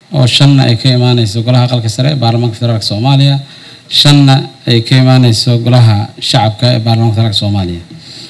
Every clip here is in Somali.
oo shanna ay ka imaaneyso golaha aqalka sare ee baarlamaanka federaalk soomaaliya shanna ay ka imaaneyso golaha shacabka ee baarlamaanka federaalk soomaaliya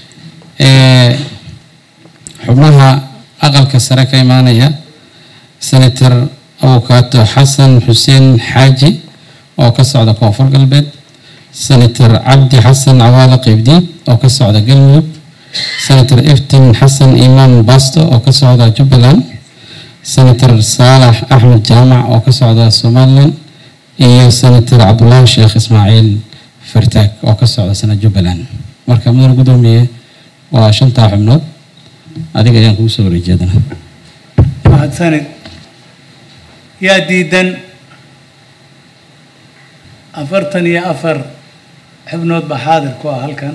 xubnaha aqalka sare ka imaanaya senator abukaato xasan xuseen xaaji oo ka socda koonfur galbeed senator cabdi xasan cawaale qeybdiid oo ka socda galmudug senator eftin xasan imaan basto oo ka socda jubbaland senator saalax axmed jaamac oo ka socda somalilan iyo senator cabdulaahi sheekh ismaaciil fartaag oo ka socda sana jubbaland marka mudane guddoomiye waa shantaa xubnood adiga ayaan kugu soo wareejeedana mahadsanid yaa diidan afartan iyo afar xubnood baa xaadir ku ah halkan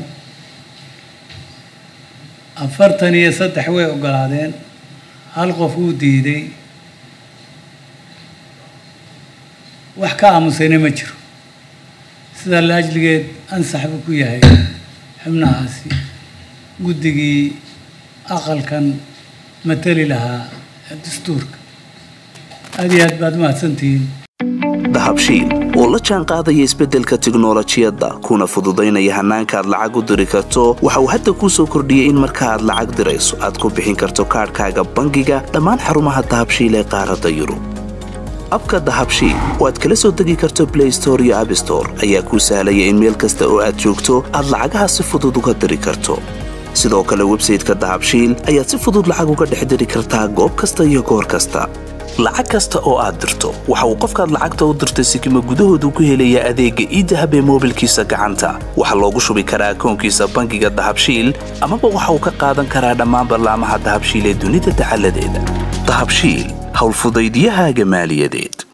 afartan iyo saddex way ogolaadeen hal qof uu diiday wax ka aamusayna ma jiro sidaa la ajligeed ansax buu ku yahay xubnahaasi guddigii aqalkan matali lahaa dastuurka aad iyo aad baad mahadsantihiin dahabshiil oo la jaan qaadaya isbeddelka tiknolojiyadda kuna fududaynaya hannaanka aad lacag u diri karto waxa uu hadda kuu soo kordhiyey in marka aad lacag dirayso aad ku bixin karto kaadhkaaga bangiga dhammaan xarumaha dahabshiil ee qaaradda yurub abka dahabshiil oo aad kala soo degi karto blay store iyo abstore ayaa kuu sahlaya in meel kasta oo aad joogto aad lacagaha si fudud uga diri karto sidoo kale websayteka dahabshiil ayaad si fudud lacag uga dhex diri kartaa goob kasta iyo goor kasta lacag kasta oo aad dirto waxa uu qofkaad lacagta u dirtay sikima gudahoodu ku helayaa adeegga iidahab ee moobilkiisa gacanta waxaa loogu shubi karaa akoonkiisa bangiga dahabshiil amaba waxa uu ka qaadan karaa dhammaan ballaamaha dahabshiil ee dunida dacaladeeda dahabshiil howlfudaydyahaaga maaliyadeed